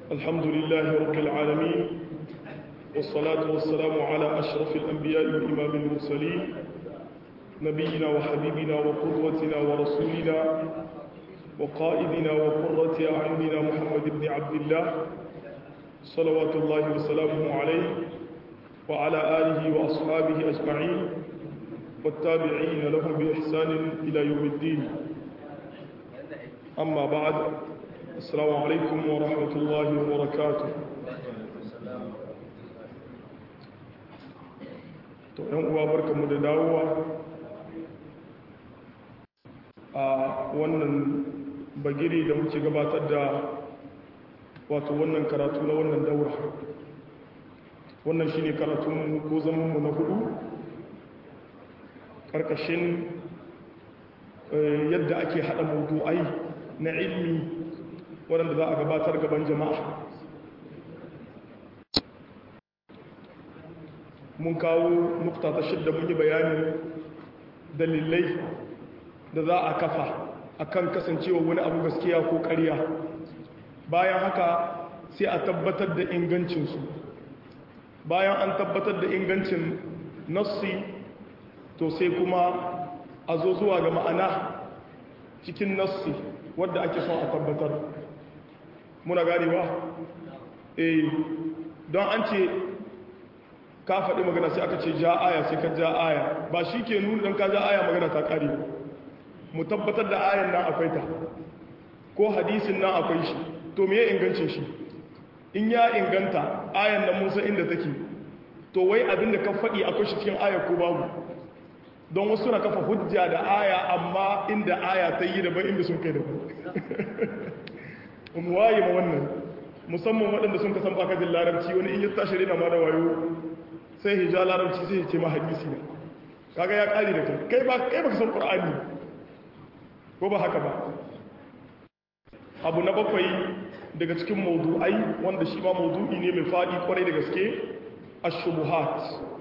الحمد لله رب العالمين والصلاة والسلام على أشرف الأنبياء وإمام المرسلين نبينا وحبيبنا وقدوتنا ورسولنا وقائدنا وقرة أعيننا محمد بن عبد الله صلوات الله وسلامه عليه وعلى آله وأصحابه أجمعين والتابعين لهم بإحسان إلى يوم الدين أما بعد السلام عليكم ورحمة الله وبركاته to ‘yan uwa barkanmu da dawowa a wannan bagiri da muke gabatar da wato wannan karatu na wannan daura wannan shine karatun ko zamanmu na hudu karkashin yadda ake hada mawdu'ai na ilmi waɗanda za a gabatar gaban jama'a mun kawo nukta ta shidda mun yi bayanin dalilai da za a kafa akan kasancewa wani abu gaskiya ko ƙarya bayan haka sai a tabbatar da ingancinsu bayan an tabbatar da ingancin nassi to sai kuma a zo zuwa ga ma'ana cikin nassi wadda ake son a tabbatar muna ganewa eh don an ce ka faɗi magana sai aka ce ja aya sai ka ja aya ba shi ke nuna don ka ja aya magana ta ƙari mu tabbatar da ayan nan akwai ta ko hadisin nan akwai shi to me ya ingancin shi in ya inganta ayan nan mun san inda take to wai abin da ka faɗi akwai shi cikin aya ko babu don wasu na kafa hujja da aya amma inda aya ta yi daban inda sun kai daban mu waye ma wannan musamman waɗanda sun kasan bakajin larabci wani in yi tashi rina ma da wayo sai hija larabci sai ya ce ma hadisi ne kaga ya ƙari da kai kai ba kai baka san qur'ani ko ba haka ba abu na bakwai daga cikin mawdu'ai wanda shi ma mawdu'i ne mai fadi kwarai da gaske ash-shubuhat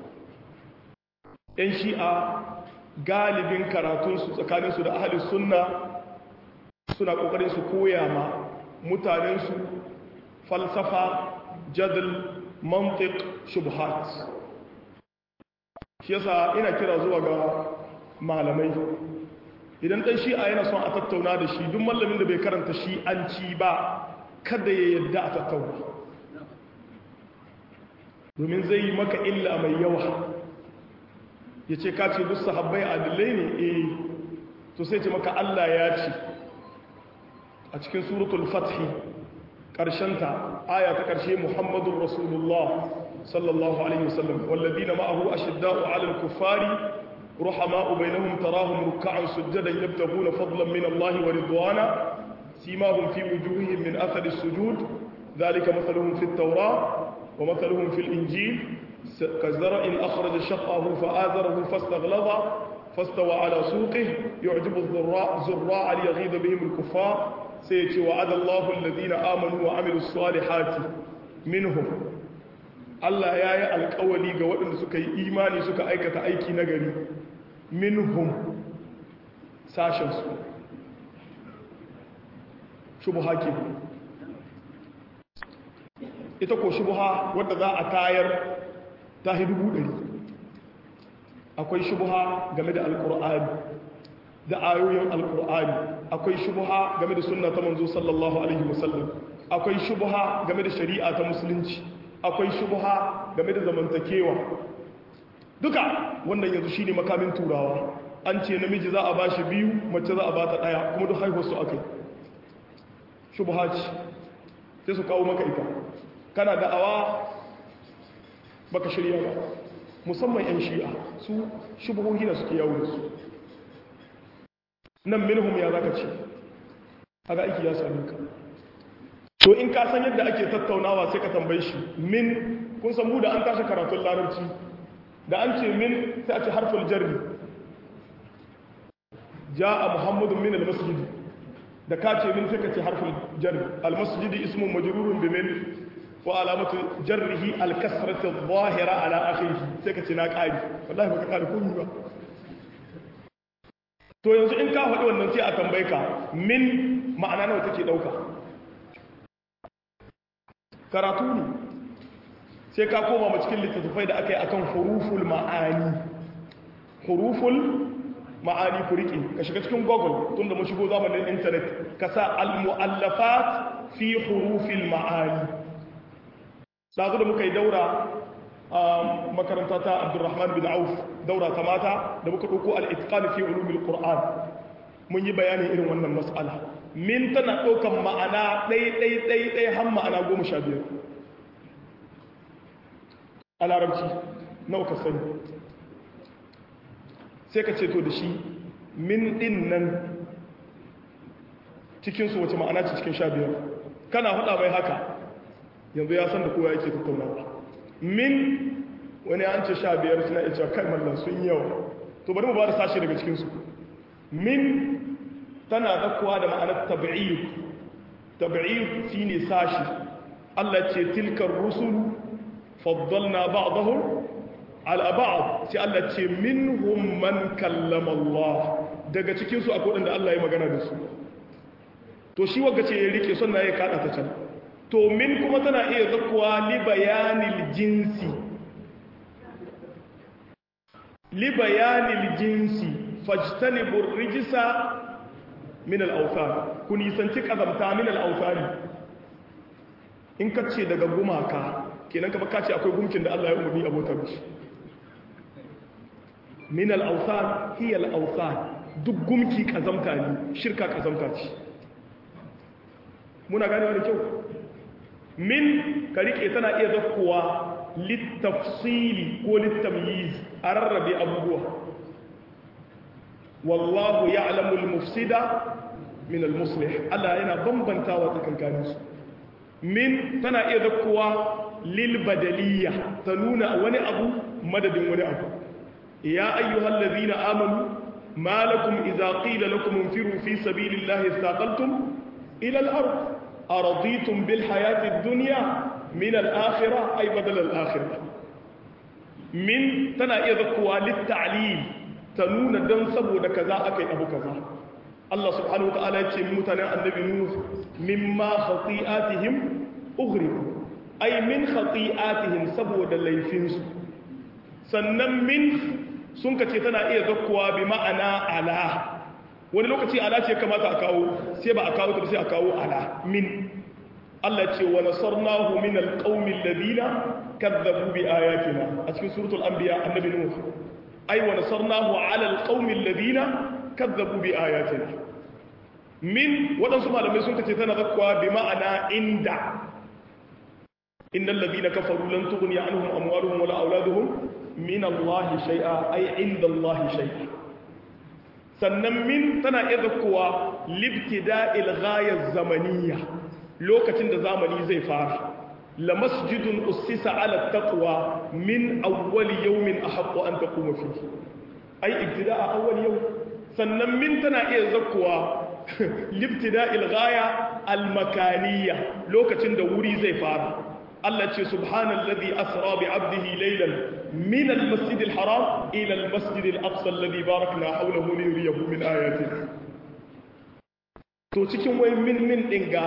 yan shi'a galibin karatunsu tsakaninsu da ahalin sunna suna kokarin su koya ma mutanensu falsafa jadal mantiq shubhat shi yasa ina kira zuwa ga malamai idan dan shi'a yana son a tattauna da shi duk mallamin da bai karanta shi an ci ba kada ya yadda a tattauna domin zai yi maka illa mai yawa ya ce ka ce duk sahabbai adilai ne eh to sai ce maka Allah ya ce a cikin suratul fathi ƙarshenta aya ta ƙarshe muhammadun rasulullah sallallahu alaihi wasallam walladina ma'ahu ashidda'u 'alal kuffari ruhama'u bainahum tarahum ruk'an sujadan yabtaguna fadlan min Allah wa ridwana simahum fi wujuhihim min athari as-sujud dhalika mathaluhum fi at-taurah wa mathaluhum fi al-injil كزرع أخرج شقه فآذره فاستغلظ فاستوى على سوقه يعجب الزراع زراع ليغيظ بهم الكفار سيتي وعد الله الذين آمنوا وعملوا الصالحات منهم Allah ya yi alkawali ga waɗanda suka yi imani suka aikata aiki na gari minhum sashensu shubuha ke ita ko shubuha wadda za a tayar ta hi dubu ɗari akwai shubuha game da alƙur'ani da ayoyin alƙur'ani akwai shubuha game da sunna ta manzo sallallahu alaihi wasallam akwai shubuha game da shari'a ta musulunci akwai shubuha game da zamantakewa duka wannan yanzu shine makamin turawa an ce namiji za a ba shi biyu mace za a ba ta ɗaya kuma duk haihuwar su akai shubuha ce sai su kawo maka ita kana da'awa baka shirya ba musamman 'yan shi'a su shubuhohi na suke yawo da su nan minhum ya zaka ce haka aiki ya sami ka to in ka san yadda ake tattaunawa sai ka tambaye shi min kun san mu da an tashi karatun larabci da an ce min sai a ce harful jarri ja'a muhammadun min al-masjid da ka ce min sai ka ce harful jarri al-masjid ismun majrurun bi min وعلامة جره الكسرة الظاهرة على آخره سيكا قاري والله بك قاري كوني با to yanzu in ka faɗi wannan sai a tambaye ka min ma'ana nawa take ɗauka karatu ne sai ka koma ma cikin littattafai da aka yi akan huruful ma'ani huruful ma'ani ku riƙe ka shiga cikin google tun da mu shigo zamanin intanet ka sa al-mu'allafat fi hurufil ma'ani ɗazu da muka yi daura a makaranta ta abdurrahman bin auf daura ta mata da muka ɗauko al'itiƙani fi ulumin ƙur'an mun yi bayanin irin wannan matsala min tana ɗaukan ma'ana ɗai-ɗai-ɗai har ma'ana goma sha biyar a larabci nawa ka sani sai ka ce to da shi min ɗin nan cikinsu wace ma'ana ce cikin sha biyar kana haɗa mai haka yanzu ya san da kowa yake tattaunawa min wani an ce sha biyar suna iya cewa kai mallan sun yawa to bari mu ba da sashi daga cikinsu min tana zakkuwa da ma'anar tabi'id tabi'id shi ne sashi Allah ce tilkar rusulu faddalna ba'dahum ala ba'd sai Allah ce minhum man kallama Allah daga cikinsu akwai wanda Allah ya magana da su to shi wagga ce ya rike sunna ya kada ta can to min kuma tana iya zakkuwa li bayanil jinsi li bayanil jinsi fajtanibu rijsa min al-awthan kun yisanci kazamta min al-awthan in kace daga gumaka kenan ka baka ce akwai gumkin da Allah ya umarni abota mishi min al-awthan hiya al-awthan duk gumki kazamta ne shirka kazamta ce muna ganewa da kyau min ka rike tana iya zakkowa littafsili ko littamyiz a rarrabe abubuwa wallahu ya'lamu al-mufsida min al-muslih Allah yana bambantawa tsakankanin su min tana iya zakkowa lil badaliyya ta nuna wani abu madadin wani abu ya ayyuhal ladhina amanu ma lakum idza qila lakum infiru fi sabilillahi istaqaltum ila al-ard أرضيتم بالحياة الدنيا من الآخرة أي بدل الآخرة من تنا يذكوا للتعليل تنون دم سبو كذا أكي أبو كذا الله سبحانه وتعالى يتمتنا النبي نوح مما خطيئاتهم أغرقوا أي من خطيئاتهم سبو دليفينس sannan min sun kace tana iya zakkuwa bi ma'ana ala wani lokaci ala ce kamata a kawo sai ba a kawo ta sai a kawo ala min Allah ce wa nasarnahu min alqaumil ladina kadzabu bi ayatina a cikin suratul anbiya annabi nuh ay wa nasarnahu ala alqaumil ladina kadzabu bi ayatina min wadansu malamai sun kace tana zakwa bi ma'ana inda innal ladina kafaru lan tughni anhum amwaluhum wala auladuhum min Allah shay'a ay inda Allah shay'a sannan min tana iya zakkowa libtida'il ghayaz zamaniyya lokacin da zamani zai fara la masjidun ussisa ala taqwa min awwal yawmin ahaqqu an taquma fihi ai ibtida'a awwal yawm sannan min tana iya zakkowa libtida'il ghaya al makaniyya lokacin da wuri zai fara Allah ce subhanallazi asra bi 'abdihi laylan min al-masjid al-haram ila al-masjid al-aqsa alladhi barakna hawlahu liyuriyahu min ayatina to cikin wai min min din ga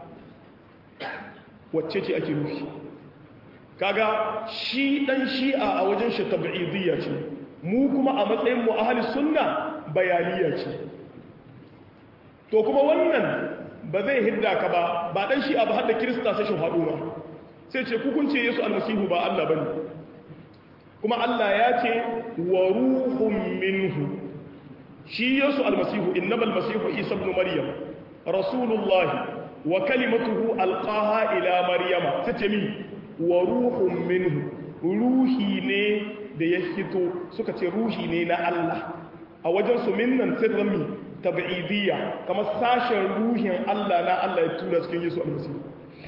wacce ce ake nufi kaga shi dan shi'a a wajen shi tab'idiyya ce mu kuma a matsayin mu ahli sunna bayaniya ce to kuma wannan ba zai hidda ka ba ba dan shi'a ba har da kirista sai shi haɗu ba sai ce kukunce yesu almasihu ba Allah bane kuma Allah ya ce wa ruhun minhu shi yesu almasihu innamal masihu isa ibn maryam rasulullah wa kalimatuhu alqaha ila maryama tace mi wa ruhun minhu ruhi ne da ya fito suka ce ruhi ne na Allah a wajen su minnan sai zami tab'idiyya kamar sashen ruhin Allah na Allah ya tura cikin yesu almasihu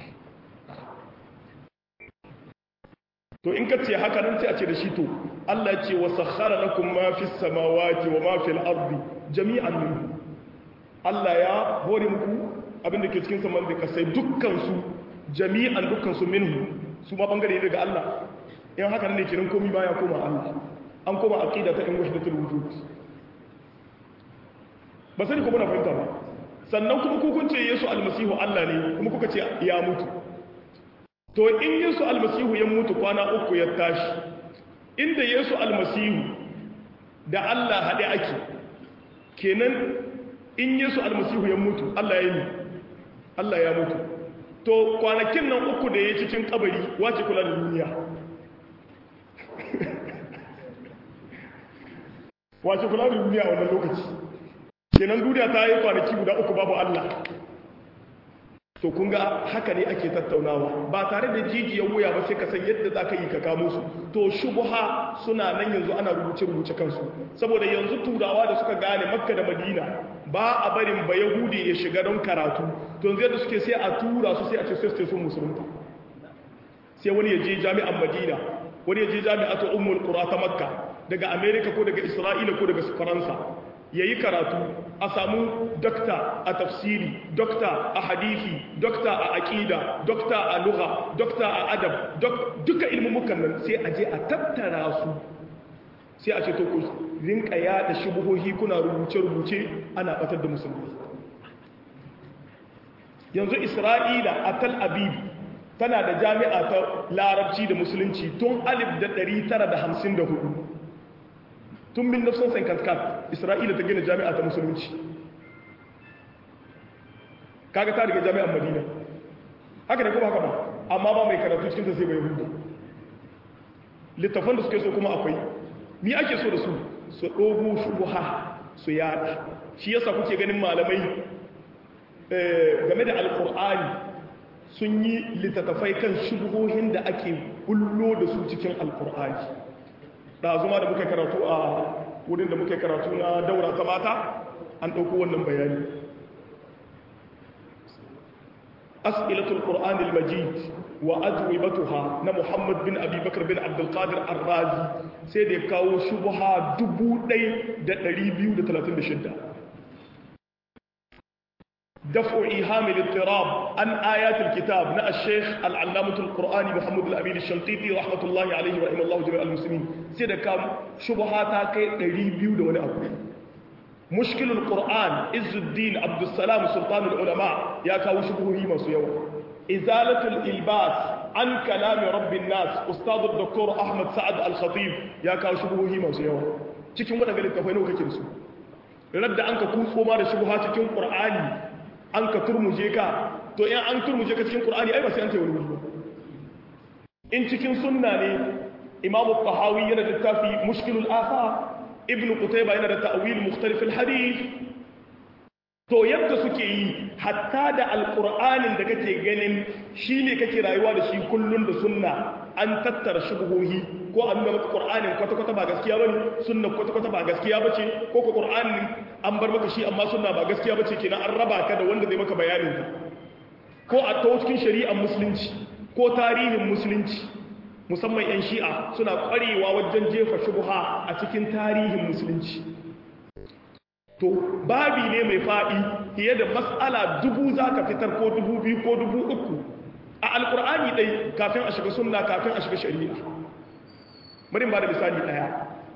to in ka ce haka nan sai a ce da shi to Allah ya ce wa sakhara lakum ma fis samawati wa ma fil ardi jami'an minhu Allah ya hore muku abin da ke cikin saman da kasai dukkan su jami'an dukkan su minhu su ma bangare ne daga Allah in haka ne kiran komai baya koma Allah an koma aqida ta in wahdatul wujud ba sai ku muna fahimta ba sannan kuma ku kun ce Yesu almasihu Allah ne kuma kuka ce ya mutu to in yesu almasihu ya mutu kwana uku ya tashi inda yesu almasihu da allah haɗe ake kenan in yesu almasihu ya mutu allah ya yi allah ya mutu to kwanakin nan uku da ya cikin kabari wace kula da duniya wace kula da duniya a wannan lokaci kenan duniya ta yi kwanaki guda uku babu allah to kun ga haka ne ake tattaunawa ba tare da jijiyar wuya ba sai ka san yadda za ka yi ka kamo su to shubuha suna nan yanzu ana rubuce-rubuce kansu saboda yanzu turawa da suka gane makka da madina ba a barin ba yahudi ya shiga don karatu to yanzu yadda suke sai a tura su sai a ce sai su sun musulunta sai wani ya je jami'an madina wani ya je jami'atu ummul qura ta makka daga america ko daga isra'ila ko daga faransa ya yi karatu a samu dokta a tafsiri dokta a hadisi dokta a aƙida dokta a lugha dokta a adab duka ilmumukan nan sai a je a tattara su sai a ce to ku rinka yada shubuhohi kuna rubuce-rubuce ana batar da musulmi yanzu isra'ila a tal abib tana da jami'a ta larabci da musulunci tun 1954 tun min nafsan sankankat isra'ila ta gina jami'a ta musulunci kaga ta daga jami'an madina haka ne kuma haka ba amma ba mai karatu cikin ta sai bai hudu littafan da suke so kuma akwai mi ake so da su su ɗogo shubuha su yada shi yasa kuke ganin malamai game da alkur'ani sun yi littattafai kan shubuhohin da ake bullo da su cikin alkur'ani ɗazuma da muka karatu a wurin da muka karatu na daura ta mata an ɗauko wannan bayani as'ilatul qur'an al-majid wa ajwibatuha na muhammad bin abi bakr bin abdul qadir ar-razi sai da ya kawo shubha 1236 دفع إيهام الاضطراب عن آيات الكتاب نا الشيخ العلامة القرآني محمد الأمين الشنقيطي رحمة الله عليه ورحمه الله جميع المسلمين سيدا كام شبهاتا كي ريبيو دون أبو مشكل القرآن عز الدين عبد السلام سلطان العلماء يا كاو شبهه ما سيوا إزالة الإلباس عن كلام رب الناس أستاذ الدكتور أحمد سعد الخطيب يا كاو شبهه ما سيوا cikin waɗanda littafai nawa kake da su radda an ka kutso ma da shubha cikin qur'ani an ka turmuje ka to in an turmuje ka cikin qur'ani ai ba sai an tayi wani wuri in cikin sunna ne imamu tahawi yana da tafi mushkilul athar ibnu qutayba yana da ta'wil mukhtalif alhadith to yadda suke yi hatta da alqur'anin da kake ganin shine kake rayuwa da shi kullun da sunna an tattara shubuhohi ko an nuna maka qur'anin kwata kwata ba gaskiya bane sunna kwata kwata ba gaskiya bace ko ko qur'anin an bar maka shi amma sunna ba gaskiya bace kenan an raba ka da wanda zai maka bayanin ka ko a ta cikin shari'ar musulunci ko tarihin musulunci musamman 'yan shi'a suna kwarewa wajen jefa shubha a cikin tarihin musulunci to babi ne mai faɗi fiye da matsala dubu za ka fitar ko dubu biyu ko dubu uku a alkur'ani ɗai kafin a shiga sunna kafin a shiga shari'a marin ba da misali ɗaya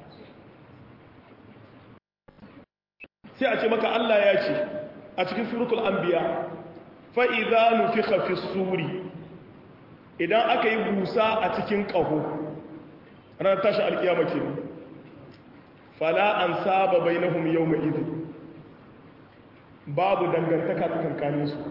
sai a ce maka allah ya ce a cikin suratul anbiya fa'iza nufi fi suri idan aka yi busa a cikin ƙaho ranar tashi alƙiyama ke fala an saba bai na hum yau mai izin babu dangantaka tsakankanin su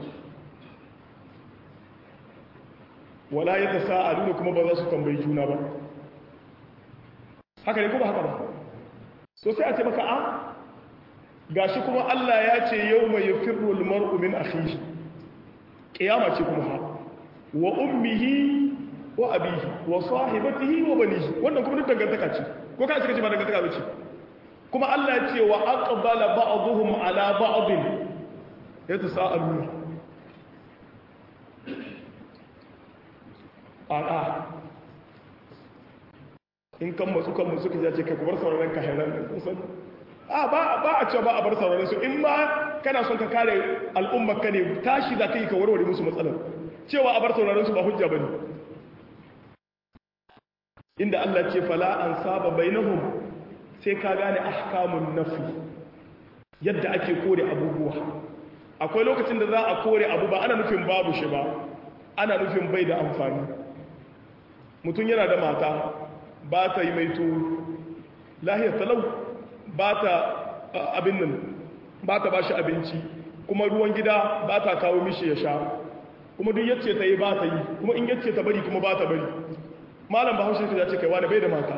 wala ya ta sa'adu da kuma ba za su tambayi juna ba haka ne kuma haka ba so sai a ce maka a gashi kuma Allah ya ce yau mai ya firro mar'u min akhihi ƙiyama ce kuma ha wa ummihi wa abihi wa sahibatihi wa banihi wannan kuma duk dangantaka ce ko ka cika ce ba dangantaka bace kuma Allah ya ce wa aqbala ba'dhum ala ba'd yatasaaluna a'a in kan masu kan musu kaje ce kai ku bar sauraron ka hairan kusan a ba ba a ce ba a bar sauraron su in ma kana son ka kare al'ummar ka ne tashi za ka yi ka warware musu matsalar cewa a bar sauraron su ba hujja bane inda Allah ce fala an saba bainahum sai ka gane ahkamun nafi yadda ake kore abubuwa akwai lokacin da za a kore abu ba ana nufin babu shi ba ana nufin bai da amfani mutum yana da mata ba ta yi maito lahiyar talau ba ta abin nan ba ta ba shi abinci kuma ruwan gida ba ta kawo mishi ya sha kuma duk yace ta yi ba ta yi kuma in yace ta bari kuma ba ta bari malam ba haushe ya ce kai wani bai da mata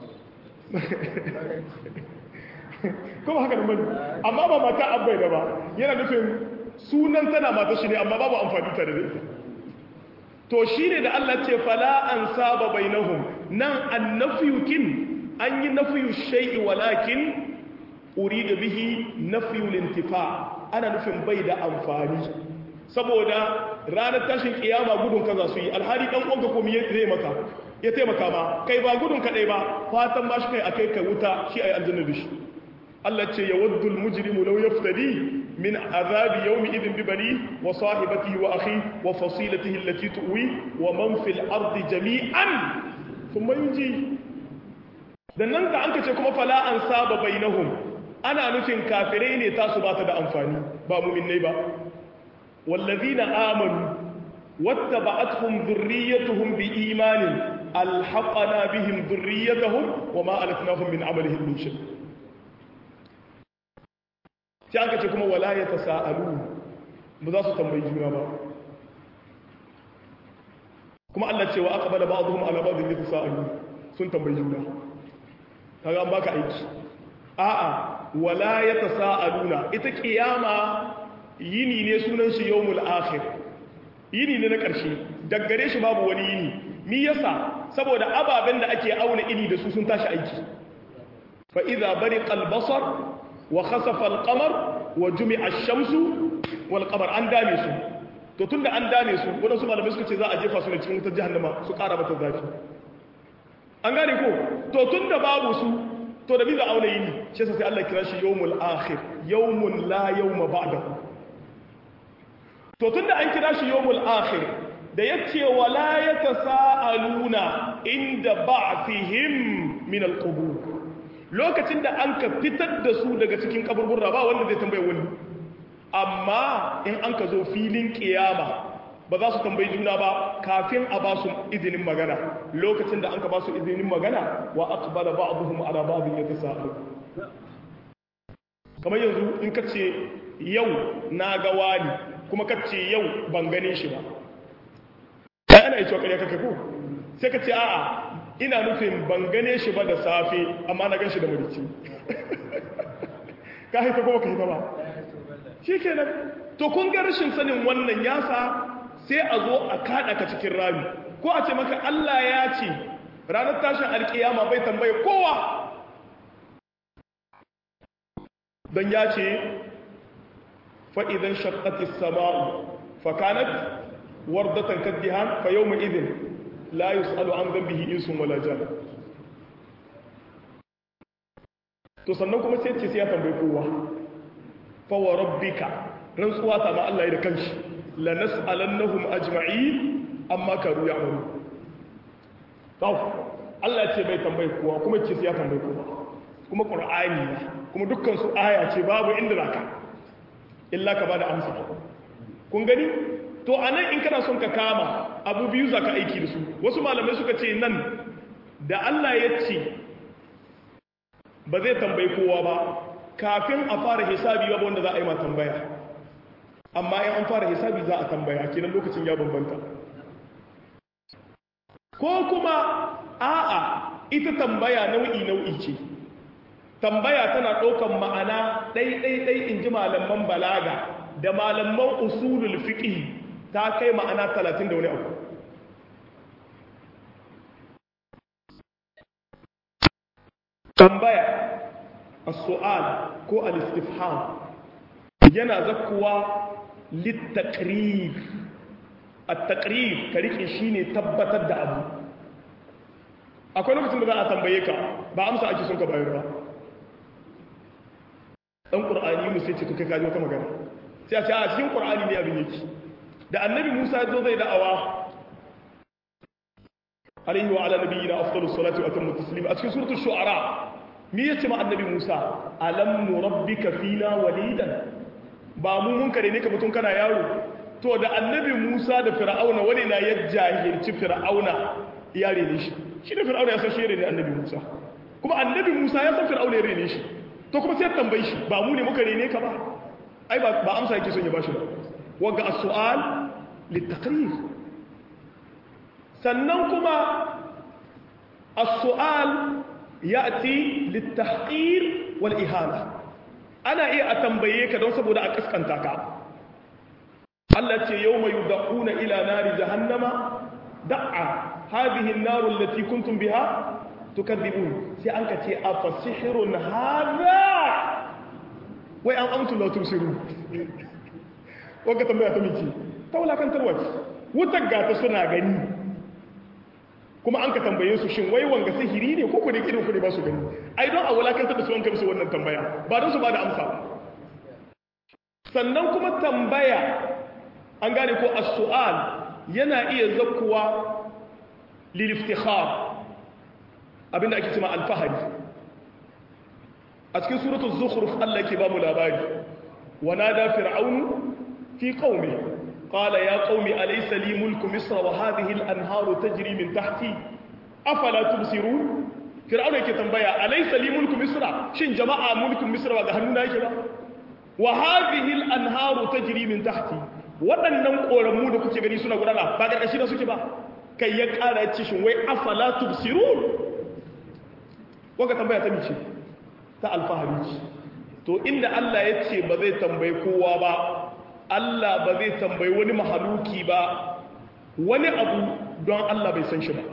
kuma haka da mani amma ba mata abai da ba yana nufin sunan tana mata shi ne amma babu amfani ta da ita to shi ne da Allah ce fala an saba bainahum nan annafiyu kin an yi nafiyu shay'i walakin urida bihi nafiyu lintifa ana nufin bai da amfani saboda ranar tashin kiyama gudun ka za su yi alhali dan uwanka ko miye zai maka ya taimaka ma kai ba gudun kadai ba fatan ba shi kai akai ka wuta shi ayi aljanna da shi Allah ce ya waddu almujrimu law yaftadi min azabi yawmi idin bi bani wa sahibatihi wa akhi wa fasilatihi allati tuwi wa man fil ardi jami'an thumma yunji dan nan da anka ce kuma fala an saba bainahum ana nufin kafirai ne tasu ba ta da amfani ba mu'minnai ba والذين آمنوا واتبعتهم ذريتهم بإيمان ألحقنا بهم ذريتهم وما ألتناهم من عملهم من شيء تيانك تكما ولا يتساءلون مذاسو تنبي جونا با كما الله تيوى أقبل بعضهم على بعض يتساءلون سن تنبي جونا kaga an baka aiki a'a wala yatasaaluna ita kiyama yini ne sunan shi yawmul akhir yini ne na ƙarshe daggare shi babu wani yini mi yasa saboda ababen da ake auna ini da su sun tashi aiki fa idza bariqa al-basar wa khasafa al-qamar wa jumi'a ash-shamsu wal qamar an dame su to tunda an dame su wadansu malamai suka ce za a jefa su ne cikin wutar jahannama su ƙara mata zafi an gane ko to tunda babu su to da bi za auna yini shi sai Allah kira shi yawmul akhir yawmun la yawma ba'dahu to tun da an kira shi yawmul akhir da yace wala yatasaaluna inda ba'thihim min alqubur lokacin da an ka fitar da su daga cikin kaburburra ba wanda zai tambaye wani amma in an ka zo filin kiyama ba za su tambayi juna ba kafin a ba su izinin magana lokacin da an ka ba su izinin magana wa aqbala ba'dhum ala ba'd yatasaalu kamar yanzu in ka ce yau na ga wani kuma ka ce yau ban gane shi ba sai ana yi cewa kake ko sai ka ce a'a ina nufin ban gane shi ba da safe amma na gan shi da marici ka haifa ko ka haifa ba shi kenan to kun ga rashin sanin wannan yasa sai a zo a kada ka cikin rami ko a ce maka Allah ya ce ranar tashin alkiyama bai tambaye kowa don ya ce fa'idan shakkatis sama'u fakanat wardatan kaddihan fa yau ma'izin la yi su'alu an zambihi insun wala jan to sannan kuma sai ce sai ya tambayi kowa fawa rabbika rantsuwa ta ma Allah ya da kanshi la nas'alannahum ajma'i amma karu ya'malu taw Allah ce bai tambayi kowa kuma ce sai ya tambayi kowa kuma qur'ani ne kuma dukkan su aya ce babu inda zaka illa ka bada amsa kun gani to anan in kana son ka kama abu biyu zaka aiki da su wasu malamai suka ce nan da Allah ya ce ba zai tambayi kowa ba kafin a fara hisabi ba wanda za a yi ma tambaya amma in an fara hisabi za a tambaya kenan lokacin ya bambanta ko kuma a'a ita tambaya nau'i nau'i ce tambaya tana ɗaukan ma'ana ɗai-ɗai-ɗai in ji malaman balaga da malaman usulul fiqh ta kai ma'ana talatin da wani abu tambaya as-su'al ko al-istifham yana zakkuwa lit-taqrir at-taqrir ka rike shine tabbatar da abu akwai lokacin da za a tambaye ka ba amsa ake son ka bayar ba dan qur'ani mu sai ce to kai kaji wata magana sai a ce a cikin qur'ani ne abin yake da annabi Musa ya zo zai da'awa alaihi wa ala nabiyina afdalus salati wa atammu taslim a cikin suratul shu'ara me yace ma annabi Musa alam nurabbika fina walidan ba mu mun kare ne ka mutun kana yaro to da annabi Musa da fir'auna wani na ya jahilci fir'auna ya rene shi shi ne fir'auna ya san shi ya rene annabi musa kuma annabi musa ya san fir'auna ya rene shi to kuma sai tambayi shi ba mu ne muka rene ka ba ai ba amsa yake son ya bashi ba wagga as-su'al litaqrir sannan kuma as-su'al ya'ti litahqir wal ihana ana iya a tambaye ka don saboda a kaskanta ka Allah ce yawma yud'una ila nari jahannama da'a hadhihi an-nar allati kuntum biha tukadhibun sai an ka ce afasihrun hadha wai an amtu la tusiru wanda tambaya ta miki ta wulakantarwa ce wutar gata suna gani kuma an ka tambaye su shin wai wanga sihiri ne ko ku da irin ku ne ba su gani ai don a wulakantar da su wanka musu wannan tambaya ba don su ba da amsa sannan kuma tambaya an gane ko as-su'al yana iya zakkuwa lil iftikhar abinda ake cewa al-fahari a cikin suratul zukhruf Allah yake ba mu labari wa nada fir'aunu fi qaumi qala ya qaumi alaysa li mulku misra wa hadhihi al-anharu tajri min tahti afala tubsirun fir'auna yake tambaya alaysa li mulku misra shin jama'a mulkin misra ba ga hannuna yake ba wa hadhihi al-anharu tajri min tahti waɗannan koramu da kuke gani suna gudana ba karkashi da suke ba kai ya ƙara ya ce shin wai afala tubsirun wanga tambaya ta mice ta alfahari ce to inda Allah ya ce ba zai tambayi kowa ba Allah ba zai tambayi wani mahaluki ba wani abu don Allah bai san shi ba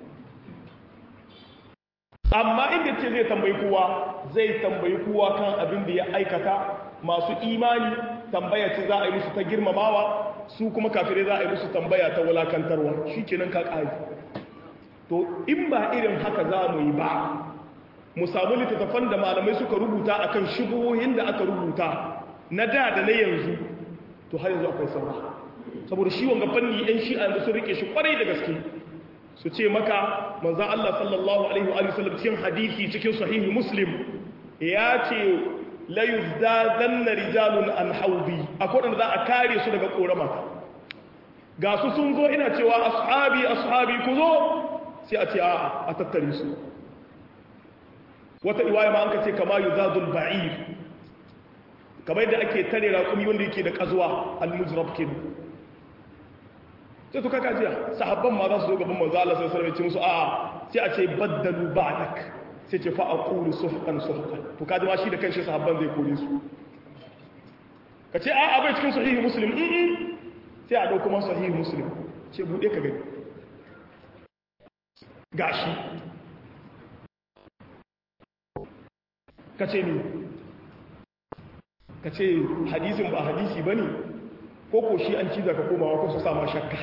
amma inda ce zai tambayi kowa zai tambayi kowa kan abin da ya aikata masu imani tambaya ce za a yi musu ta girmamawa su kuma kafirai za a yi musu tambaya ta wulakantarwa shi kenan ka ƙari to in ba irin haka za mu yi ba mu samu littattafan da malamai suka rubuta akan shubuhohin da aka rubuta na da da na yanzu to har yanzu akwai saura saboda shi wanga fanni yan shi'a yanzu sun rike shi kwarai da gaske su ce maka manzan Allah sallallahu alaihi wa sallam cikin hadisi cikin sahihi muslim ya ce la yuzdadanna rijalun an haudi akwai wanda za a kare su daga korama ga su sun zo ina cewa ashabi ashabi ku zo sai a ce a'a a tattare su wata iwaya ma an ka ce kama yuzadul ba'ir kamar yadda ake tare raƙumi wanda yake da ƙazuwa al-mujrab kin sai to kaka jiya sahabban ma za su zo gaban manzo Allah sallallahu alaihi wasallam musu a'a sai a ce baddalu ba'dak sai ce fa aqulu suhqan suhqan to kaji ma shi da kanshi sahabban zai kore su ka ce a'a bai cikin sahihi muslim in sai a dauko man sahihi muslim ce bude ka gani gashi ka ce ni ka ce hadisin ba hadisi ba ne ko ko shi an ciza ka komawa ko su sama shakka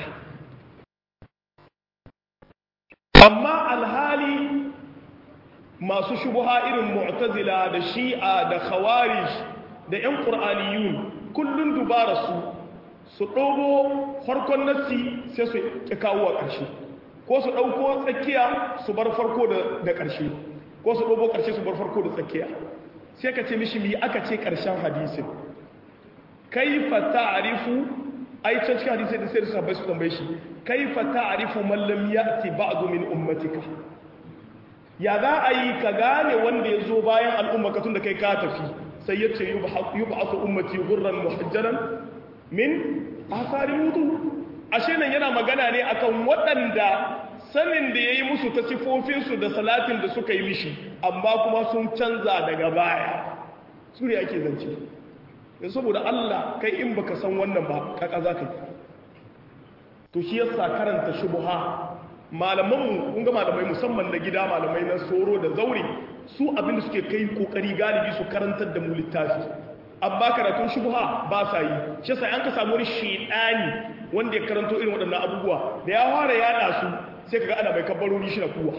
amma alhali masu shubuha irin mu'tazila da shi'a da khawarij da 'yan ƙur'aniyun kullum dubara su su ɗogo farkon nassi sai su ƙi kawo a ƙarshe ko su ɗauko tsakiya su bar farko da ƙarshe ko su ɗogo ƙarshe su bar farko da tsakiya sai ka ce mishi mi aka ce ƙarshen hadisin kaifa ta'rifu ai can cikin hadisi da sai su bai su tambaye shi kaifa ta'rifu man lam ya'ti ba'du min ummatika ya za a yi ka gane wanda ya zo bayan al'umma ka tun da kai ka tafi sai ya ce yub'athu ummati ghurran muhajjalan min athari wudu ashe nan yana magana ne akan waɗanda sanin da ya yi musu ta sifofinsu da salatin da suka yi mishi amma kuma sun canza daga baya su ne ake zance yanzu saboda Allah kai in baka san wannan ba kaka za ka yi to shi yasa karanta shubuha malamanmu kun ga malamai musamman na gida malamai na soro da zaure su abinda suke kai kokari galibi su karantar da mu littafi amma karatun shubuha ba sa yi shi yasa an ka samu wani shedani wanda ya karanto irin waɗannan abubuwa da ya fara yada su sai kaga ana mai kabbarori shi na kuwa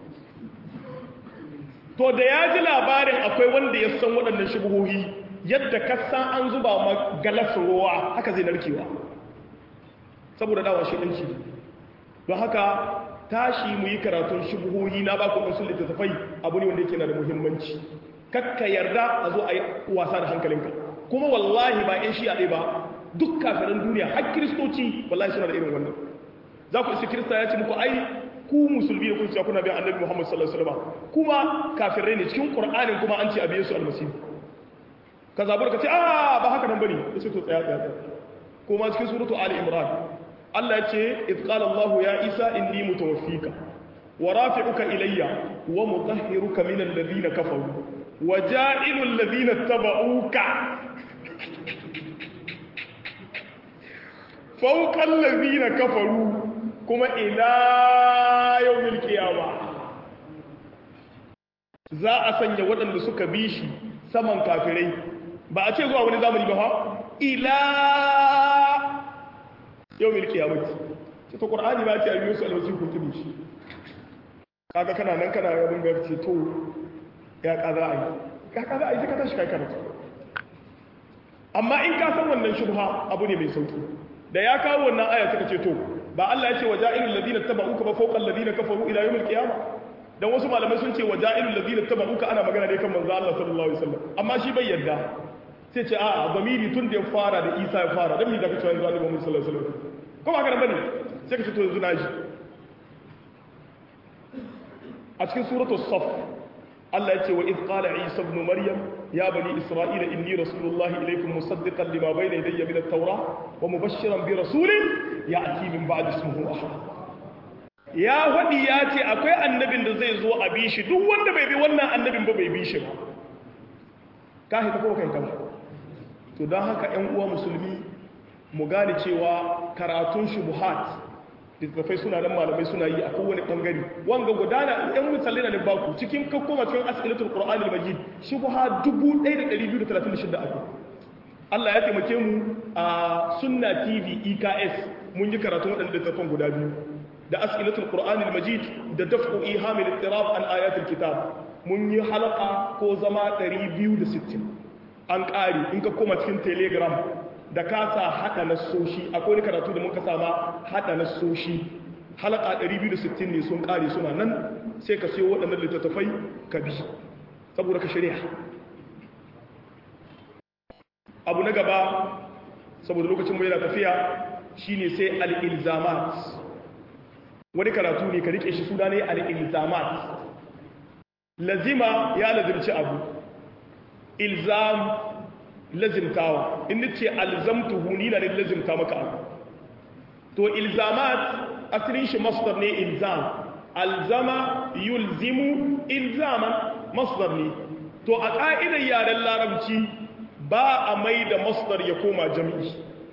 to da ya ji labarin akwai wanda ya san waɗannan shubuhohi yadda ka san an zuba ma galas ruwa haka zai narkewa saboda dawa shi ɗanci don haka tashi mu yi karatun shubuhohi na ba ku ɗansu littattafai abu ne wanda yake na da muhimmanci kakka yarda a zo a yi wasa da hankalinka kuma wallahi ba 'yan shi a ɗaya ba duk kafirin duniya har kiristoci wallahi suna da irin wannan za ku isi kirista ya ce muku ai ku musulmi da kun ce kuna bin annabi Muhammad sallallahu alaihi wasallam kuma kafirai ne cikin Qur'anin kuma an ce a biye su almasihu ka zabur ka ce a ba haka nan bane sai to tsaya tsaya kuma cikin suratu ali imran Allah ya ce iz qala Allah ya Isa inni mutawaffika wa rafi'uka ilayya wa mutahhiruka min alladhina kafaru wa ja'ilu alladhina tabauka fawqa alladhina kafaru kuma ila yawmil qiyamah za a sanya waɗanda suka bi shi saman kafirai ba a ce zuwa wani zamani ba ha ila yau mil kiyamati ce ta ƙwar'ani ba ce a biyu su alwasi ko tudu shi kaga kana nan kana yabin ga ce to ya kaza a yi ya kaza a yi ka tashi kai karatu amma in ka san wannan shubha abu ne mai sauki da ya kawo wannan aya suka ce to ba Allah ya ce wa ja'ilul ladina tabauka ba fawqa alladina kafaru ila yawmil qiyamah dan wasu malamai sun ce wa ja'ilul ladina tabauka ana magana ne kan manzo Allah sallallahu alaihi wasallam amma shi bai yarda sai ce a'a zamiri tun da ya fara da Isa ya fara dan me zaka ce yanzu Annabi Muhammad sallallahu alaihi wasallam ko ba haka bane sai ka ce to yanzu naji a cikin suratul saf Allah ya ce wa iz qala Isa ibn Maryam ya bani Isra'ila inni rasulullahi ilaykum musaddiqan lima bayna yadayya min at-taurah wa mubashshiran bi rasulin ya'ti min ba'di ismihi ahmad ya wadi ya ce akwai annabin da zai zo a bi shi duk wanda bai bi wannan annabin ba bai bi shi ba ka hita ko kai kama to don haka ‘yan uwa musulmi mu gane cewa karatun shubuhat littattafai suna nan malamai suna yi a kowane ɓangare wanga gudana ‘yan misali na baku cikin kakkoma cikin asilatul ƙura'anil majid shubuha 1236 abu Allah ya taimake mu a sunna tv eks mun yi karatun waɗanda littattafan guda biyu da asilatul ƙura'anil majid da daf'u ihamil ittirab an ayatul kitab mun yi halaka ko zama 260 an ƙari in ka koma cikin telegram da ka sa haɗa na soshi akwai karatu da muka sama haɗa na soshi halaka 260 ne sun ƙari suna nan sai ka siyo waɗannan littattafai ka bi saboda ka shirya abu na gaba saboda lokacin mai na tafiya shine sai al'ilzamat wani karatu ne ka rike shi suna ne al'ilzamat lazima ya lazimci abu ilzam lazimtawa in nace alzamtuhu ni na ne lazimta maka abu to ilzamat asalin shi masdar ne ilzam alzama yulzimu ilzaman masdar ne to a ka'idar yaren larabci ba a mai da masdar ya koma jami'i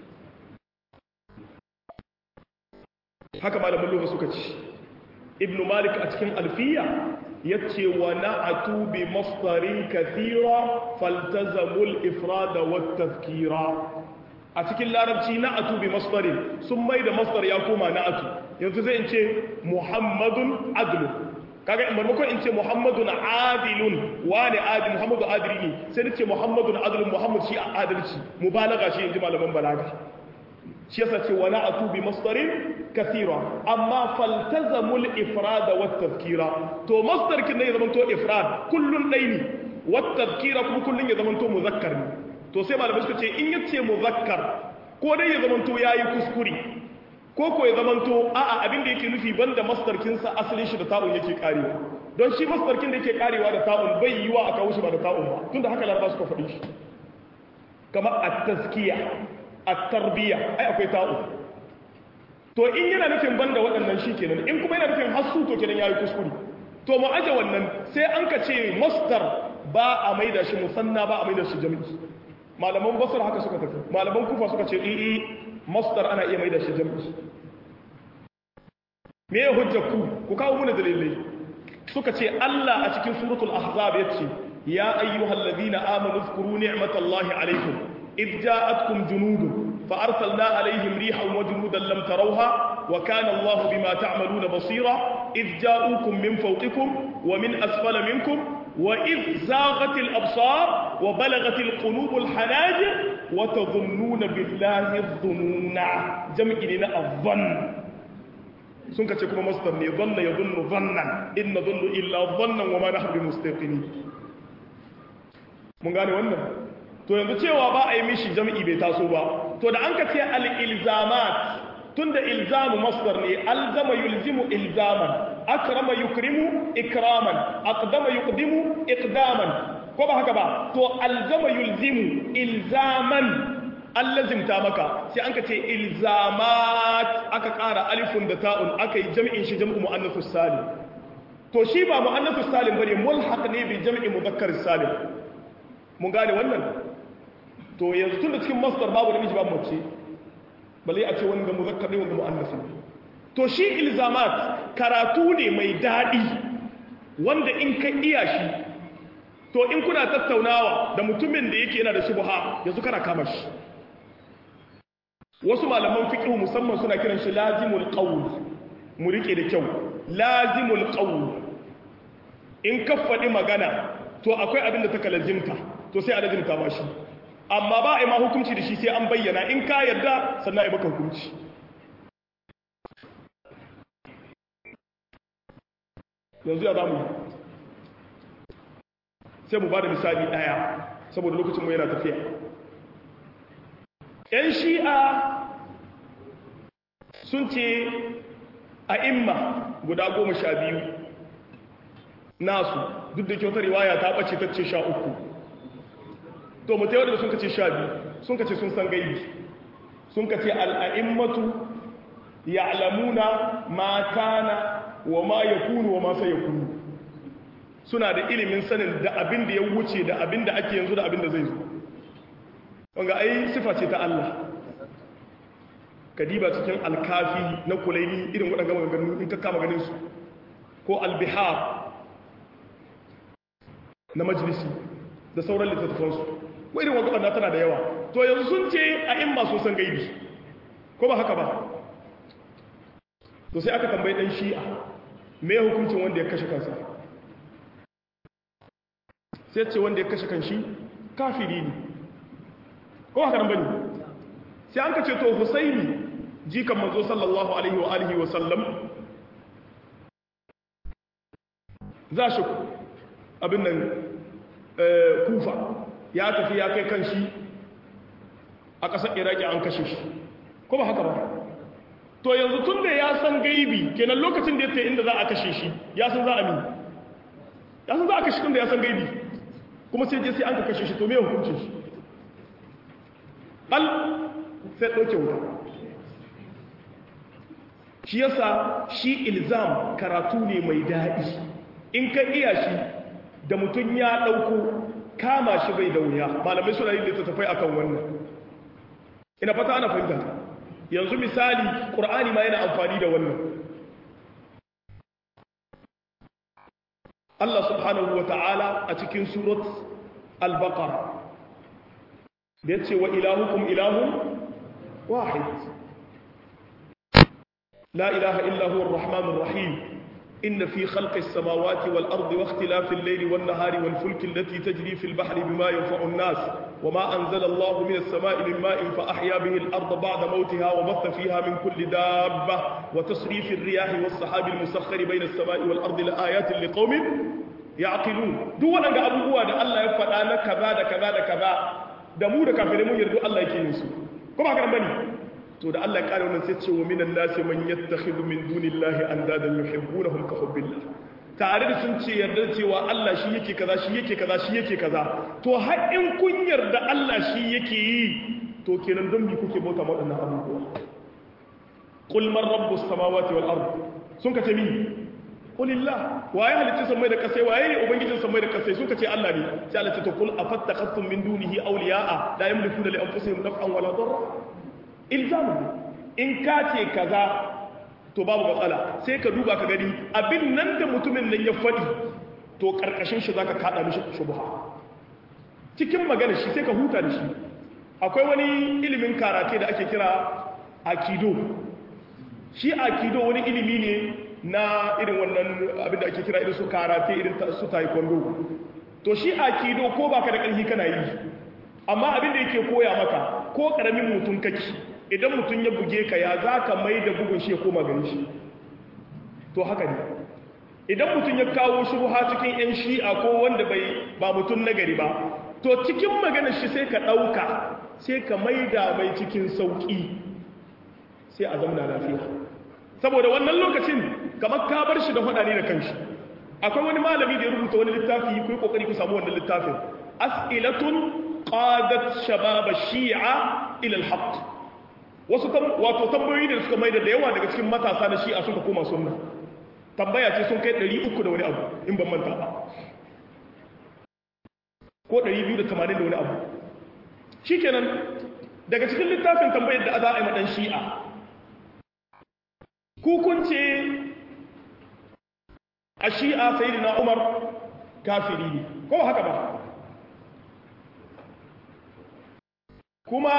haka malamin lokaci suka ci ibnu malik a cikin alfiya yace wa na'atu bi masdarin kathira faltazamul ifrada wat tazkira a cikin larabci na'atu bi masdarin sun mai da masdar ya koma na'atu yanzu zai in ce muhammadun adlu kaga in barmakon in ce muhammadun adilun wani adil muhammadu adili ne sai ni ce muhammadun adilun muhammad shi adalci mubalaga shi inji malaman balaga shi yasa ce wa na'atu bi masdarin kathira amma faltazamul ifrad wa tadhkira to masdar kin ne ya zamanto ifrad kullun dai ne wa tadhkira kuma kullun ya zamanto muzakkar ne to sai malamai suka ce in yace muzakkar ko dai ya zamanto yayi kuskure ko ko ya zamanto a'a abin da yake nufi banda masdar kin sa asalin shi da ta'un yake karewa don shi masdar kin da yake karewa da ta'un bai yiwa aka wuce ba da ta'un ba tunda haka laraba suka faɗi shi kamar at-tazkiya at-tarbiya ai akwai ta'u to in yana nufin banda waɗannan shi kenan in kuma yana nufin hasu to kenan yayi kuskure to mu aje wannan sai an ka ce masdar ba a maida shi musanna ba a maida shi jami'i malaman basra haka suka tafi malaman kufa suka ce i masdar ana iya maida shi jami'i me ya hujja ku ku kawo muna dalilai suka ce Allah a cikin suratul ahzab yace ya ayyuhallazina amanu zkuru ni'matallahi alaykum إذ جاءتكم جنود فأرسلنا عليهم ريحا وجنودا لم تروها وكان الله بما تعملون بصيرا إذ جاءوكم من فوقكم ومن أسفل منكم وإذ زاغت الأبصار وبلغت القلوب الحناجر وتظنون بالله الظنون جمع لنا الظن سنك تكون مصدر ظن يظن ظنا إن نظن إلا ظنا وما نحن بمستيقنين من قال wannan to yanzu cewa ba a yi mishi jami'i bai taso ba to da an ka ce al-ilzamat to tunda ilzamu masdar ne alzama yulzimu ilzaman akrama yukrimu ikraman aqdama yuqdimu iqdaman ko ba haka ba to alzama yulzimu ilzaman allazimta maka sai an ka ce ilzamat aka ƙara alifun da ta'un aka yi jami'in shi jam'u mu'annathus salim to shi ba mu'annathus salim bane mulhaq ne bi jam'i mudhakkar salim mun gane wannan to yanzu tun da cikin masdar babu namiji babu mace bale a ce wani ga muzakkar ne wanda mu'annas ne to shi ilzamat karatu ne mai dadi wanda in ka iya shi to in kuna tattaunawa da mutumin da yake yana da shubha yanzu kana kama shi wasu malaman fiqh musamman suna kiran shi lazimul qawl mu rike da kyau lazimul qawl in ka faɗi magana to akwai abin da ta kalazimta to sai a lazimta ba shi amma ba a yi ma hukunci da shi sai an bayyana in ka yarda sannan a yi maka hukunci yanzu ya zamu sai mu ba da misali ɗaya saboda lokacin mu yana tafiya ‘yan shi'a sun ce a imma guda goma sha biyu nasu duk da kyautar riwaya ta ɓace ta ce sha uku to mu tayar da sun kace sha biyu sun kace sun san gaibi sun kace al'a'immatu ya'lamuna ma kana wa ma yakunu wa ma sayakunu suna da ilimin sanin da abin da ya wuce da abin da ake yanzu da abin da zai zo wanga ai sifa ce ta Allah kadiba cikin alkafi na kulaini irin waɗanda maganganu in ka kama ganin su ko albihar na majalisi da sauran littattafansu wa irin wanda tana da yawa to yanzu sun ce a in masu san gaibi ko ba haka ba to sai aka tambayi dan shi'a me hukuncin wanda ya kashe kansa sai ce wanda ya kashe kanshi kafiri ne ko haka nan bane sai an ka ce to husaini jikan manzo sallallahu alaihi wa alihi wa sallam za shi abin nan kufa ya tafi ya kai kan shi a ƙasar iraki an kashe shi ko ba haka ba to yanzu tun da ya san gaibi kenan lokacin da ya ta inda za a kashe shi ya san za a mi ya san za a kashe tun da ya san gaibi kuma sai je sai an ka kashe shi to me hukuncin shi al sai ɗauke wuta shi yasa shi ilzam karatu ne mai daɗi in ka iya shi da mutum ya ɗauko kama shi bai da wuya malamai suna yin littattafai akan wannan ina fata ana fahimta yanzu misali ƙur'ani ma yana amfani da wannan Allah subhanahu wa ta'ala a cikin surat al-baqara da ya ce wa ilahukum ilahun wahid la ilaha illa huwa ar-rahmanur rahim إن في خلق السماوات والأرض واختلاف الليل والنهار والفلك التي تجري في البحر بما ينفع الناس وما أنزل الله من السماء من ماء فأحيا به الأرض بعد موتها وبث فيها من كل دابة وتصريف الرياح والسحاب المسخر بين السماء والأرض لآيات لقوم يعقلون دون أن أبوه أن الله يفعل أنا كذا كذا كذا دمو da kafirai mun yarda Allah yake yin su ko ba haka bane to da Allah ya kare wannan sai ce wa minan nasi man yattakhidhu min dunillahi andadan yuhibbunahum ka hubbillah tare da sun ce yarda cewa Allah shi yake kaza shi yake kaza shi yake kaza to har in kun yarda Allah shi yake yi to kenan don bi kuke bauta waɗannan abubuwa qul man rabbus samawati wal ard sun ka ce mi qulillah waye halitta samai da kasai waye ne ubangijin samai da kasai sun ka ce Allah ne sai Allah ce to qul afattakhtum min dunihi awliya'a la yamlikuna li anfusihim naf'an wala darra ilzamu in ka ce kaza to babu matsala sai ka duba ka gani abin nan da mutumin nan ya faɗi to ƙarƙashin shi za ka kaɗa mishi shubha cikin magana shi sai ka huta da shi akwai wani ilimin karate da ake kira akido shi akido wani ilimi ne na irin wannan abin da ake kira irin su karate irin su taekwondo to shi akido ko baka da ƙarfi kana yi amma abin da yake koya maka ko ƙaramin mutum kake idan mutum ya buge ka ya za ka mai da bugun shi ya koma gani shi to haka ne idan mutum ya kawo shubha cikin 'yan shi'a ko wanda bai ba mutum nagari ba to cikin maganar shi sai ka ɗauka sai ka mai da mai cikin sauƙi sai a zamna lafiya saboda wannan lokacin kamar ka bar shi da faɗa ne da kanshi akwai wani malami da ya rubuta wani littafi ku yi kokari ku samu wannan littafin as'ilatun qadat shabab shi'a ila al-haqq wasu wato tambayoyi da suka maida da yawa daga cikin matasa na shi'a suka koma sunna tambaya ce sun kai 300 da wani abu in ban manta ba ko 280 da wani abu shikenan daga cikin littafin tambayar da za a yi madan shi'a kukunce a shi'a sayyidina umar kafiri ne ko haka ba kuma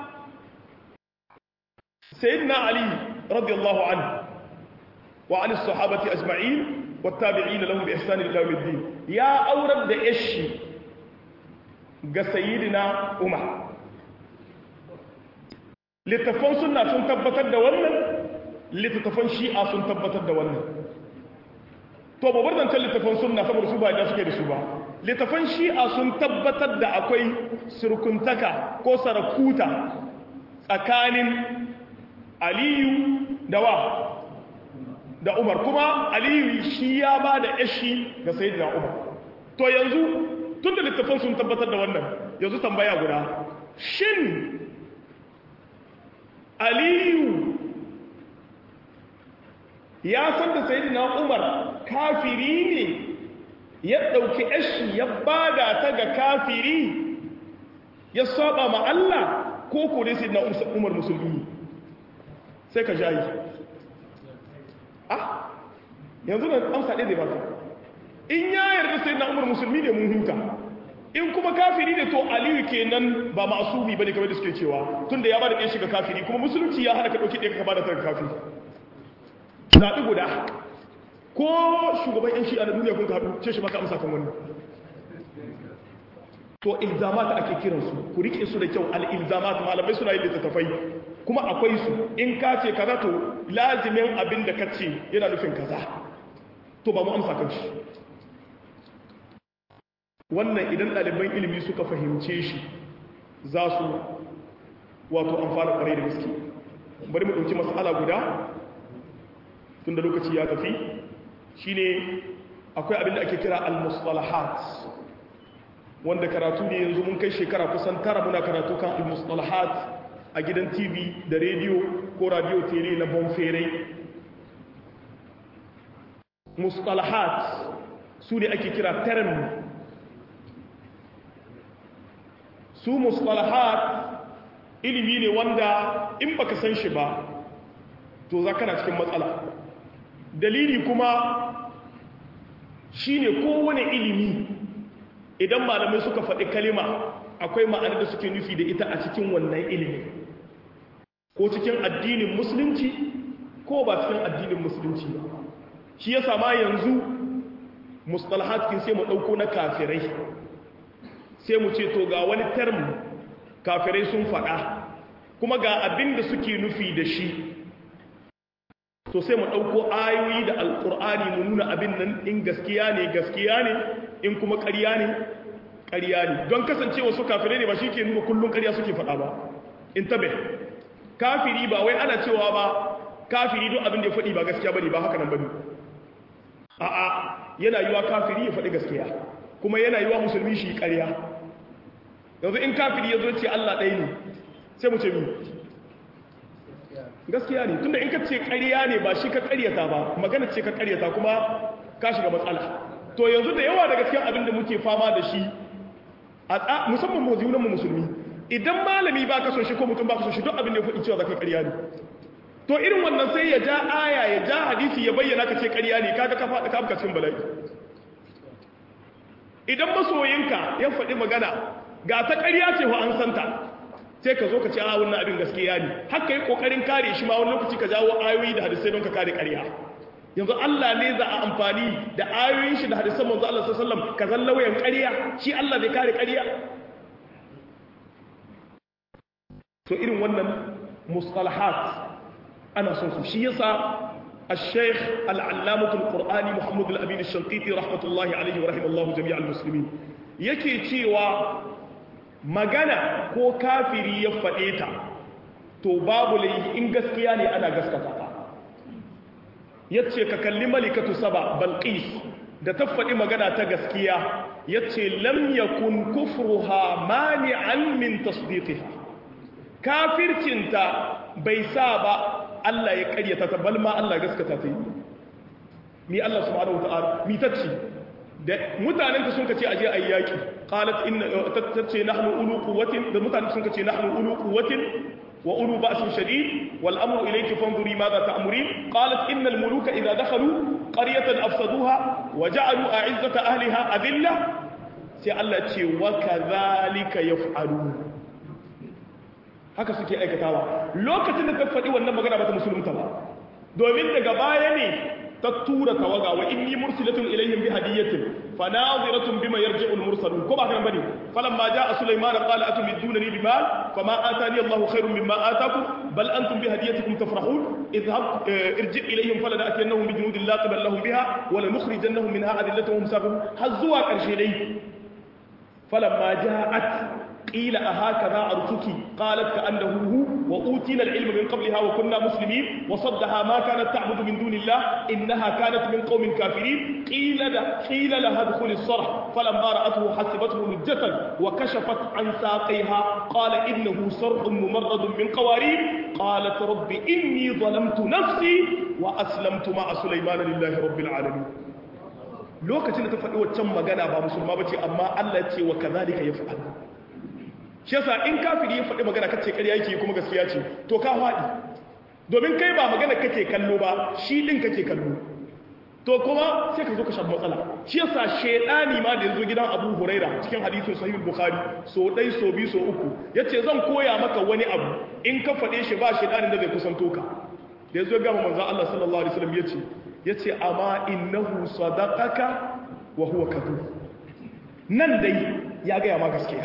sayyidina ali radiyallahu anhu wa an sahabati ajma'in wattabi'ina lahum bi ihsan ila yawmiddin ya aurar da yashi ga sayyidina umar littafan sunna sun tabbatar da wannan littafan shi'a sun tabbatar da wannan to babar zancen littafan sunna saboda su ba da suke da su ba littafan shi'a sun tabbatar da akwai surkuntaka ko sarakuta tsakanin aliyu da wa da umar kuma aliyu shi ya ba da yashi ga sayi da umar to yanzu tun da littafan sun tabbatar da wannan yanzu tambaya guda shin aliyu ya san da sayi na umar kafiri ne ya ɗauki yashi ya bada ta ga kafiri ya saba ma Allah ko kore sayi na umar musulmi sai ka jayi ah yanzu na amsa ɗaya zai baka in ya yarda sai na umar musulmi ne mun huta in kuma kafiri ne to aliyu kenan ba ma'asumi bane kamar da suke cewa tunda ya bada ɗaya shiga kafiri kuma musulunci ya hana ka ɗauki ɗaya ka bada ta kafiri zaɓi guda ko shugaban yan shi'a na duniya kun haɗu ce shi maka amsa kan wannan to ilzamat ake kiransu ku rike su da kyau al-ilzamat malamai suna yin littattafai kuma akwai su in ka ce kaza to lazimin abin da ka ce yana nufin kaza to ba mu amsa kan shi wannan idan ɗaliban ilimi suka fahimce shi za su wato amfana ƙwarai da gaske bari mu ɗauki matsala guda tun da lokaci ya tafi shine akwai abin da ake kira al-mustalahat wanda karatu ne yanzu mun kai shekara kusan tara muna karatu kan al-mustalahat a gidan tv da rediyo ko radio tele na bonferai mustalahat su ne ake kira term su mustalahat ilimi ne wanda in baka san shi ba to za kana cikin matsala dalili kuma shine kowane ilimi idan malamai suka faɗi kalima akwai ma'anar da suke nufi da ita a cikin wannan ilimi ko cikin addinin musulunci ko ba cikin addinin musulunci ba shi ya sama yanzu mustalahat kin sai mu ɗauko na kafirai sai mu ce to ga wani term kafirai sun faɗa kuma ga abin da suke nufi da shi to sai mu ɗauko ayoyi da alƙur'ani mu nuna abin nan in gaskiya ne gaskiya ne in kuma ƙarya ne ƙarya ne don kasancewa su kafirai ne ba shi ke nuna kullum ƙarya suke faɗa ba in tabe kafiri ba wai ana cewa ba kafiri don abin da ya faɗi ba gaskiya bane ba haka nan bane a'a yana yiwa kafiri ya faɗi gaskiya kuma yana yiwa musulmi shi ƙarya yanzu in kafiri ya zo ce Allah ɗaya ne sai mu ce mi gaskiya ne tunda in ka ce ƙarya ne ba shi ka ƙaryata ba magana ce ka ƙaryata kuma ka shiga matsala to yanzu da yawa daga cikin abin da muke fama da shi a musamman mu mu musulmi idan malami ba ka so shi ko mutum ba ka so shi duk abin da ya faɗi cewa zaka ƙarya ne to irin wannan sai ya ja aya ya ja hadisi ya bayyana ka ce ƙarya ne kaga ka faɗi ka afka cikin bala'i idan masoyinka ya faɗi magana ga ta ƙarya ce wa an santa sai ka zo ka ce a wannan abin gaskiya ne haka yi ƙoƙarin kare shi ma wani lokaci ka jawo ayoyi da hadisai don ka kare ƙarya yanzu Allah ne za a amfani da ayoyin shi da hadisan manzo Allah sallallahu alaihi wasallam ka zan lauyan ƙarya shi Allah zai kare ƙarya to irin wannan mustalahat ana son su shi yasa الشيخ العلامة القرآني محمد الأمين الشنقيطي رحمة الله عليه ورحمه الله جميع المسلمين yake cewa magana ko kafiri ya faɗe ta to babu laifi in gaskiya ne ana gaskata ta yace ka kalli malikatu saba balqis da ta faɗi magana ta gaskiya yace lam yakun kufruha mani'an min tasdiqiha kafircinta bai sa ba Allah ya karyata ta balma Allah gaskata ta yi ni Allah subhanahu wataala mi tacci da mutanen ka sun kace aje ayi yaki qalat inna tace nahnu ulu quwwatin da mutanen sun kace nahnu ulu quwwatin wa ulu ba'sin shadid wal amru ilayki fanzuri madha ta'murin qalat innal muluka idha dakhalu qaryatan afsaduha wa ja'alu a'izzata ahliha adilla sai Allah ce wa kadhalika yaf'alun haka suke aikatawa lokacin da ta faɗi wannan magana ba ta musulunta ba domin daga baya ne ta tura tawaga wa inni mursilatun ilayhim bi hadiyatin fanaziratun bima yarji'u al-mursalun ko ba kan bane falamma jaa sulayman qala atumidunani bimal fama atani Allahu khairun mimma atakum bal antum bi hadiyatikum tafrahun idhhab irji' ilayhim falanatiyannahum bi junudin la qibala lahum biha wa lanukhrijannahum minha adillatan hum sabirun hazwa karshe dai falamma ja'at قيل أهكذا أرتك قالت كأنه هو وأوتينا العلم من قبلها وكنا مسلمين وصدها ما كانت تعبد من دون الله إنها كانت من قوم كافرين قيل له قيل لها ادخل الصرح فلما رأته حسبته لجة وكشفت عن ساقيها قال إنه صرح ممرد من قوارير قالت رب إني ظلمت نفسي وأسلمت مع سليمان لله رب العالمين lokacin da ta faɗi waccan magana ba musulma ba ce amma Allah ce wa kazalika ya faɗa shi yasa in kafiri ya faɗi magana kace ƙarya yake kuma gaskiya ce to ka faɗi domin kai ba magana kake kallo ba shi din kake kallo to kuma sai ka zo ka shafi matsala shi yasa shedani ma da yazo gidan Abu Huraira cikin hadisin Sahih Bukhari so dai so bi so uku yace zan koya maka wani abu in ka faɗe shi ba shedanin da zai kusanto ka da yazo ga manzon Allah sallallahu alaihi wasallam yace yace amma innahu sadaqaka wa huwa kadhub nan dai ya ga ma gaskiya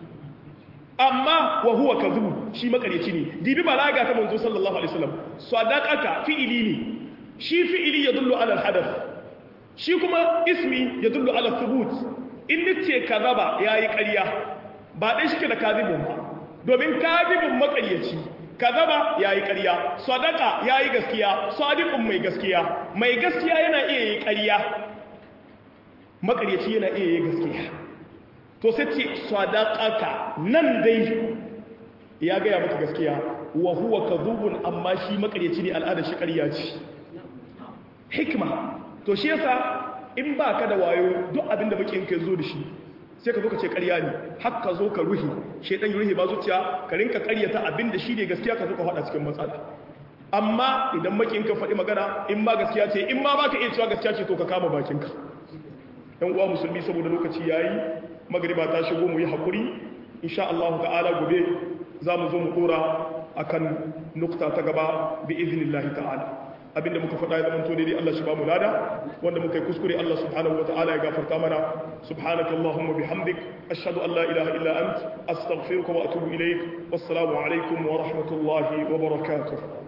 amma wa huwa kadhub shi makaryaci ne dibi balaga ta manzo sallallahu alaihi wasallam sadaqaka fi'ili ne shi fi'ili yadullu ala al-hadath shi kuma ismi yadullu ala thubut in nace kadhaba yayi ƙarya ba dai shike da kadhibun ba domin kadhibun makaryaci kadhaba yayi ƙarya sadaqa yayi gaskiya sadiqun mai gaskiya mai gaskiya yana iya yi ƙarya makaryaci yana iya yi gaskiya to sai ce sadaqaka nan dai ya gaya maka gaskiya wa huwa kadhubun amma shi makaryaci ne al'ada shi ƙarya ce hikma to shi yasa in baka da wayo duk abin da bakin ka zo da shi sai ka zo ka ce ƙarya ne har ka zo ka ruhi shedan ruhi ba zuciya ka rinka ƙaryata abin da shi ne gaskiya ka zo ka faɗa cikin matsala amma idan makin ka faɗi magana in ma gaskiya ce in ma baka iya cewa gaskiya ce to ka kama bakinka yan uwa musulmi saboda lokaci yayi magriba ta shigo mu yi hakuri insha Allah ta'ala gobe za mu zo mu dora akan nukta ta gaba bi iznillahi ta'ala abinda muka faɗa ya zama to daidai Allah shi ba mu lada wanda muka yi kuskure Allah subhanahu wata'ala ya gafarta mana subhanaka allahumma bihamdik ashhadu an la ilaha illa ant astaghfiruka wa atubu ilaik wassalamu alaikum wa rahmatullahi wa barakatuh